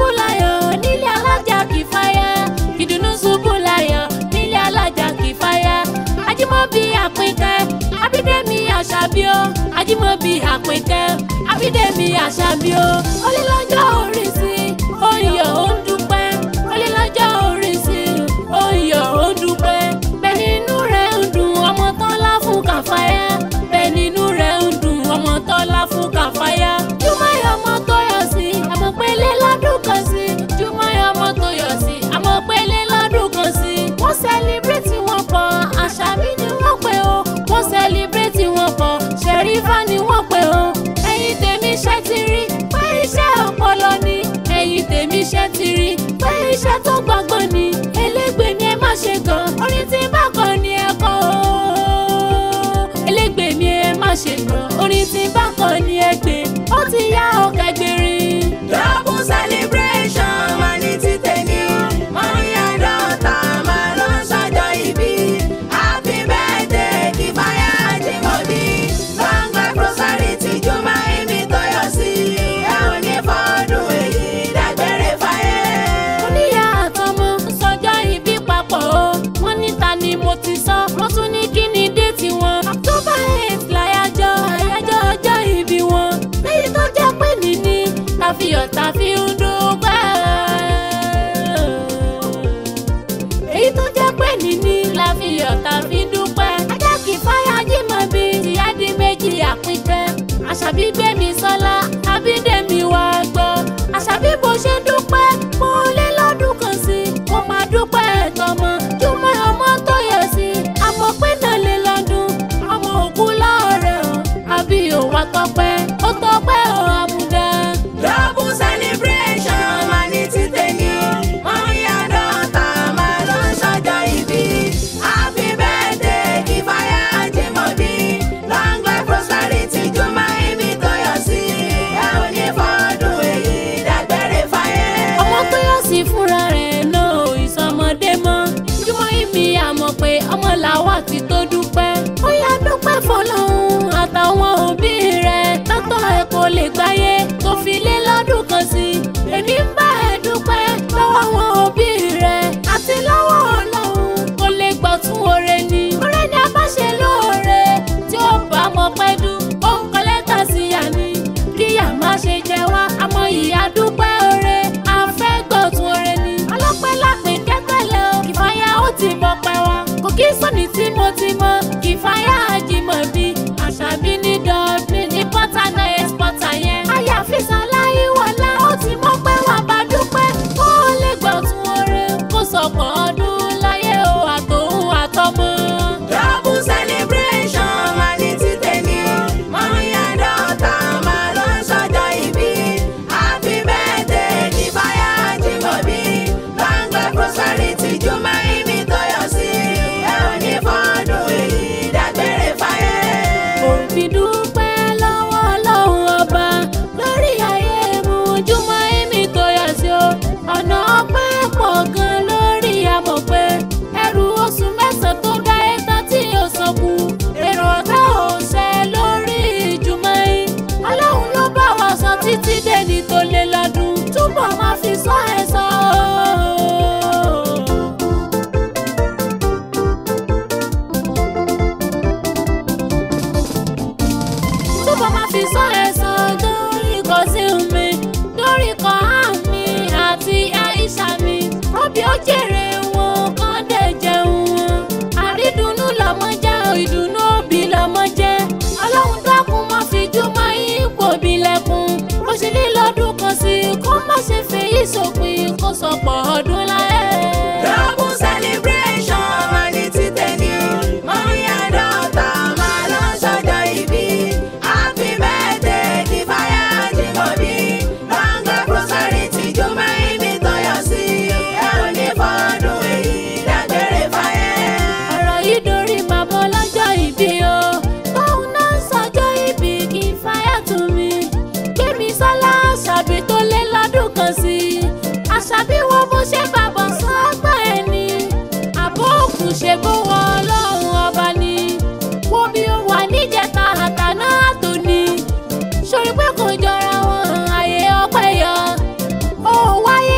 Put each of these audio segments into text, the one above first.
láyọ̀ nílé alájà kì í fáyà ìdùnnú ṣubú láyọ̀ nílé alájà kì í fáyà ajímọ̀bí àpínkẹ́ abídẹ́mi àṣàbíọ́ ajímọ̀bí àpínkẹ́ abídẹ́mi àṣàbíọ́ olílọ́jọ́ orí sí oyè ó ń dúpẹ́ olílọ́jọ́ orí sí oyè ó ń dúpẹ́ bẹ́ẹ̀ nínú rẹ̀ ń dùn ọmọ tọ́lá fún kàfáyà bẹ́ẹ̀ nínú rẹ̀ ń dùn ọmọ tọ́lá fún kàfáyà jùmọ̀yọ̀ ọmọ tó yọ sí àmọ́ pélé lọ́dún kan sí jùmọ̀yọ̀ ọmọ tó yọ sí àmọ́ pélé lọ́dún kan sí wọ́n sẹ́líbrẹ́tì wọn pọ̀ àṣàbí ni wọ́n pè ó wọ́n sẹ́líbrẹ́tì wọn pọ̀ ṣẹ̀rífà ni wọ́n pè ó ẹ̀yin tèmi ṣẹ́ ti rí pé iṣẹ́ ọpọlọ ni ẹ̀yin tèmi ṣẹ́ ti rí pé iṣẹ́ tó gbọ́ngbọ́n ni elégbè ni ẹ má ṣe gan orin tí bá kàn ni ẹ kọ́ o elégbè ni ẹ má ṣe gan orin tí bá kàn ni ẹ gbé ó ti yá ọkẹ́ gbèrín. Double celebration máa ní títẹ̀ ní. Mọ́míyá dọ́ta máa lọ sọ́jọ́ ìbí. Happy birthday kí fáyà Jímọ̀bí. Long life prosperity Juma Emi tọ́yọ̀ sí. Ẹ ò ní fọ́dún èyí dágbére fáyé. oníyà àtọmọ sọjọ́ ìbí papọ̀ o wọ́n ní ta ni mo ti sọ wọ́n tún ní kí ni déètì wọn. october eight láyájọ́ àyájọ́ ọjọ́ ìbí wọn léyìí tó jẹ́ pé níní tàfihàn tàfi ń dúpẹ́. èyí tó jẹ́ pé níní láfihàn tàfi ń dúpẹ́. ajá kì í fáyà Jímọ̀bí ìyá di méjì àpínkẹ́ àṣàbí gbẹ̀mí sọ́lá àbídẹ́mi wá gbọ́ àṣàbí bó ṣe dúpẹ́ mo lé lọ́dún kan sí mo máa dúpẹ́ tọmọ jùmọ̀ ọmọ tó yẹ sí àmọ́ pé náà lé lọ́dún ọmọ òkú lọ́ọ̀rẹ́ o àbí òwà tọpẹ́ ó tọpẹ́ ò àmúdá. Double celebration máa ní títẹ̀ ní. Mọ́míyá dọ́ta máa lọ sọ́jọ́ ìbí. Happy birthday kí fáyà Jímọ̀bí. Long life prosperity Juma Emi tọ́yọ̀ sí. Ẹ ò ní fọ́dún èyí dágbére fáyé. ọmọ tó yọ sí fúnra rẹ̀ náà ò ìsọmọdé mọ́ jùmọ̀ ìmí àmọ̀ pé ọmọ làwa ti tó dúpẹ́ ó yá dúpẹ́ fọlọ́hún àtàwọn òbí rẹ̀ tọ́tọ́ ẹ̀ kò lè gbáyé tó fi lé lọ́dún kan sí èmi ń bá ẹ dúpẹ́ lọ́wọ́ àwọn òbí rẹ̀ àti lọ́wọ́ ọlọ́run kò lè gbọ́ tún oore ni oore ni a bá ṣe lóore tí ó bá mọ pẹ́ dún ó ń kọ́ lẹ́tà sí yà ni kíyà má ṣe jẹ wá àmọ́ ìyá dúpẹ́ oore àfẹ́gbọ̀tún oore ni ọlọ́pẹ́ lápè kẹ́tẹ́lẹ̀ o kìfáyà ó ti mọ pẹ́ wá kò kí sọ́ni tímọ́tímọ́ kìfáyà Jímọ̀bí àṣàbí ní dọ́ọ̀bì ní pọ́tà náà ẹ̀sìpọ́tà yẹn àyàfi sàlàyé wọlé ó ti mọ pé wà bá dúpẹ́ kó o lè gbọ̀tún oore kó sọ̀pọ̀ ọdún láyé o àtòun àtọmọ. Double celebration máa ní títẹ̀ ní. Mọ́míyá dọ́ta máa lọ sọ́jọ́ ìbí. Happy birthday kí fáyà Jímọ̀bí. Long life prosperity Juma Emi tọ́yọ̀ sí. Ẹ ò ní fọ́dún èyí dágbére fáyé. òbí dúpẹ́ lọ́wọ́ ọlọ́run ọba lórí ayé mu jùmọ̀ èmi tó yà sí o ọ̀nà ọpẹ́ pọ̀ gan lórí àmọ̀ pé ẹrù oṣù mẹ́sàn-án tó dá ẹ̀tàn tí yóò san kù èrò ọ̀tá ò ṣẹ lórí ìjùmọ̀ yìí ọlọ́run ló bá wa sọ títí dẹni tó lé lọ́dún túbọ̀ máa fi sọ ẹ̀ sọ o. túbọ̀ máa fi sọ ẹ̀sán lórí kan sí mi lórí kan á mi àti àìsà mi rọ́bì ó jèrè wọn kán dẹ̀ jẹun wọn àrídùnnú lọ́mọ jẹ́ ìdùnnú òbí lọ́mọ jẹ́ ọlọ́run dákun má fi jùmọ̀ ipò bí lẹ́kùn ó sì ní lọ́dún kan sí kó má ṣe fèyí sópin kó sọ̀pọ̀ ọdún láyé. Double celebration máa ní títẹ̀ ní. Mọ́míyá dọ́ta máa lọ sọ́jọ́ ìbí. Happy birthday kí fáyà Jímọ̀bí. Long life prosperity Juma Emi tọ́yọ̀ sí. Ẹ ò ní fọ́dún èyí dágbére fáyé. ọ̀rọ̀ yìí dorí màmá lọ́jọ́ ìbí o báwo náà sọjọ́ ìbí kí n fáyà tù mí gbémi sọ́lá àṣàbí tó lé lọ́dún kan sí i àṣàbí wo bó ṣe bàbọ̀ sọ́gbà ẹ̀ ni àbó òkú ṣe bó wọ ọlọ́run ọba ni wo bí ó wà níjẹta àtàná àtòní sórí pé kò jọra wọn àyè ọpẹ́ yọ ó wáyé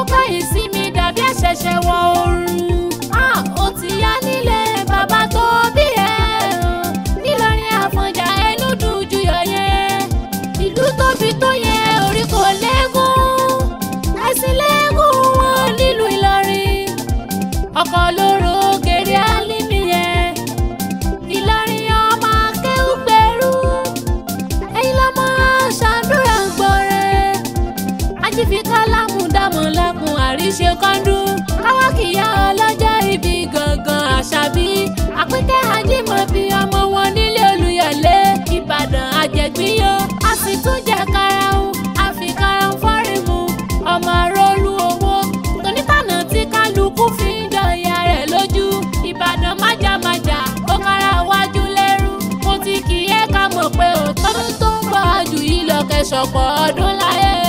kẹ́yìn sí mi dàbí àṣẹ̀ṣẹ̀ wọ oorun. Ah, ó ti yá nílé bàbá tó bí ẹ. nílọrin àfọ̀njá ẹnu dùn ju yọ̀yẹ́. ìlú tóbi tó yẹ orí kò lẹ́gùn. ẹ̀sìn lẹ́gùn wọn nílùú ìlọrin. ọkọ̀ lóró gèrè álímì yẹn. ìlọrin ọmọ akéwù gbèrú. ẹ̀yin lọ́mọ ṣàdúrà gbọ́rẹ́ ajífi kálámù dámọ̀ lẹ́kùn àríṣe kọ́ńdú káwá kìyà ọlọ́jọ́ ibi gangan àṣàbí àpínkẹ́ ajímọ̀bí ọmọ wọn nílé olùyọ̀lé ìbàdàn àjẹgbíyó a sì tún jẹ karahun àfi karahun fọ́rìmù ọmọ rólú owó tonítànà tí kálukú fi ń jọ ìyá rẹ̀ lójú ìbàdàn májàmájà ó kára wájú lẹ́rú mo ti kì í ẹ́ ká mọ̀ pé òtọ́dún tó ń bọ̀ jù yìí lọ kẹsọ̀pọ̀ ọdún láyé